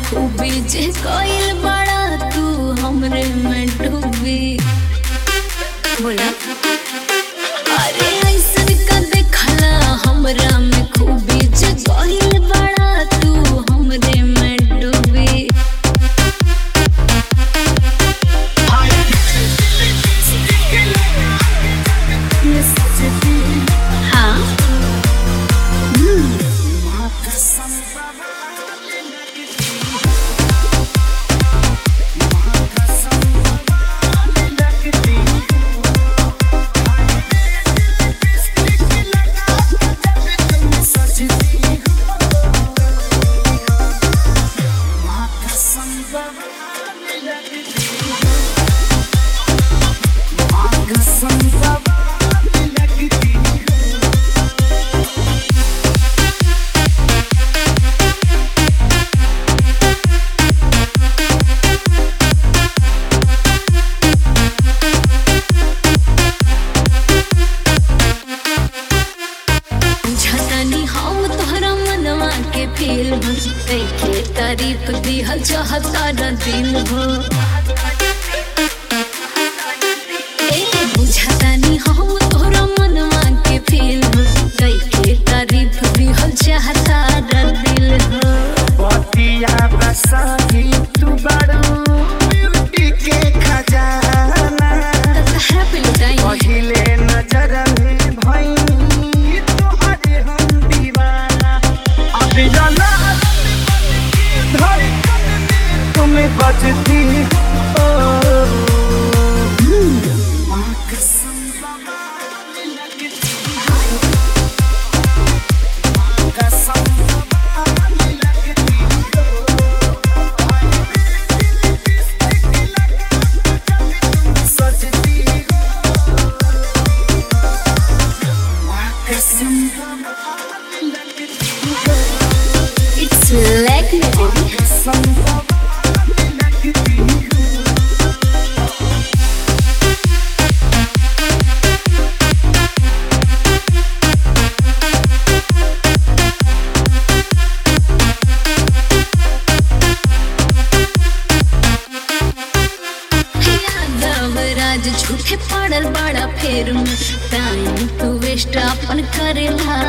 खूबी जे कोइल बड़ा तू हमरे में डूबी बोला अरे ऐसन का देखला हमरा में खूबी जे कोइल बड़ा तू हमरे में डूबी हाँ झटनी हम तोहरा मनवा के फील के तारीफ दिहल चाहता न दिल हो ए बुझतानी हम तोहरा मनवा के फील के तारीफ दिहल चाहता न दिल हो पतिया बसाही तू बड़ू ब्यूटी के खजाना तहरा पे लुटाई पहिले नजर में भई तोहरे हम दीवाना अभी जाना धड़कन में तुम्हें बजती हो माँ कसम बाबा लगती हो माँ कसम बाबा लगती हो सजती हो माँ कसम बाबा लगती हो इट्स लाइक मी बेबी कसम बाबा लगती हो यादव राज झूठे पड़ल बड़ा फेर में टाइम तू वेस्ट अपन करेला